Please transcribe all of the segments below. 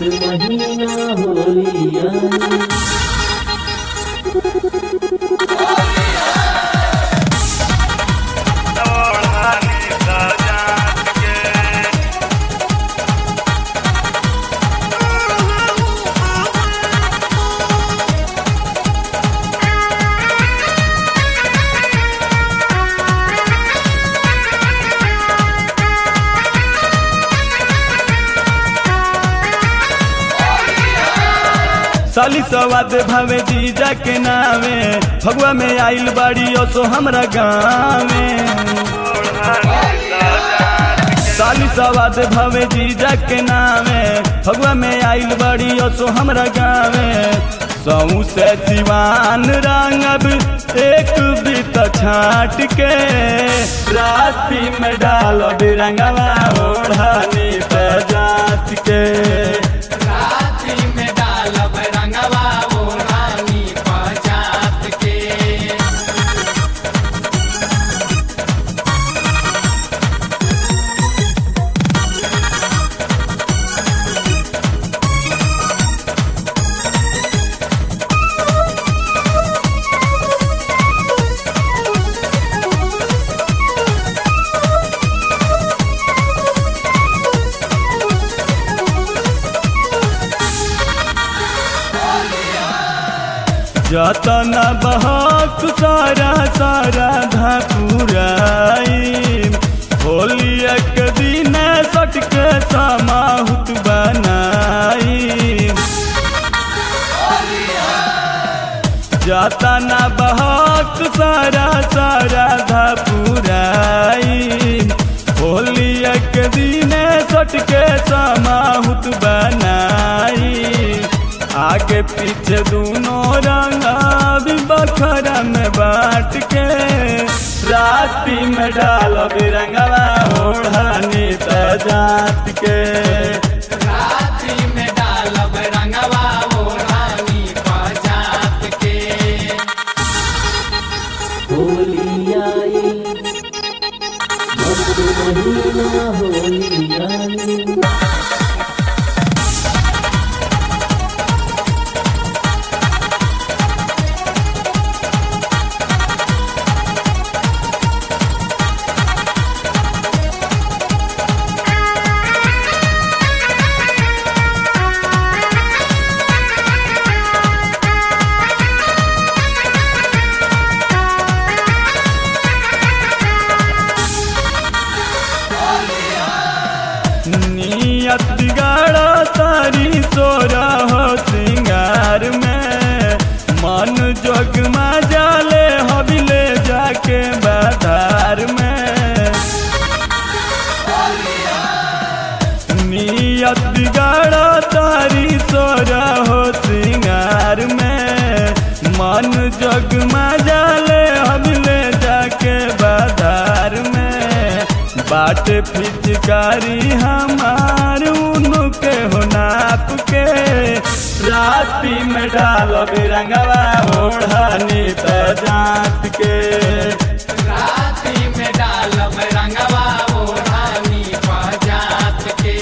महीना होलिया ओढ़नी सजात के साली सवाद भावे जीजा के नावे भगवा में आइल बाड़ी ओ सो हमरा गाँवे साली सवाद भावे जीजा के नावे भगवा में आइल बाड़ी ओ सो हमरा गाँवे सऊ से सिवान रंगब एक बीत छाट के राती में डालो बिरंगवा ओढ़नी पे जात के रात्रि में डालब रंगवा वो रानी पजात के जतन बहक सारा सारा धापुराई होली एक दिन सटके समाहुत बनाई जतन बहक सारा सारा धापुराई होली एक दिन सटके समाहुत बनाई आगे पीछे दोनों रंगा भी बखरा में बांट के राती में डालो बिरंगवा ओढ़नी जात के रात्रि में डालब रंगवा वो रानी पजात के होलिया मस्त महीना होलिया नियत बिगाड़ा तारी सोरा हो सिंगार में मन जोग जाले हबिले जाके बाजार में नियत बिगाड़ा तारी सोरा हो सिंगार में मन जग जाले हबिले जाके बाजार में बाट फिचकारी हमार उनु के हो नाप के राती में डालो बिरंगवा ओढ़नी पे जात के रात्रि में डालब रंगवा वो रानी पजात के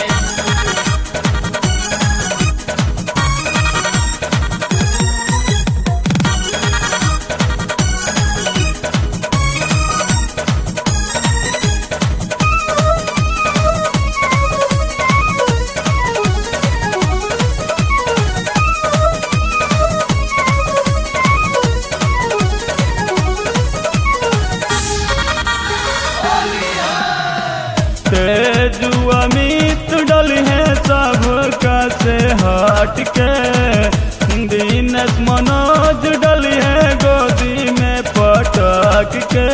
तेजु अमित डल है सब का से हट के दीनस मनोज डल है गोदी में पटक के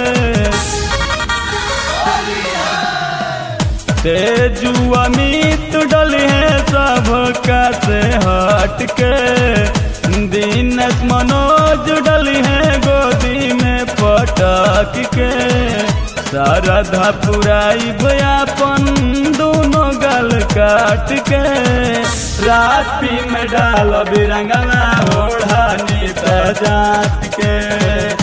तेजु अमित डल है सब का से हट के दीनस मनोज डल है गोदी में पटक के शारदा पुराई भयापन दोनों गल काट के राती में डालो बिरंगना ओढ़नी पे जात के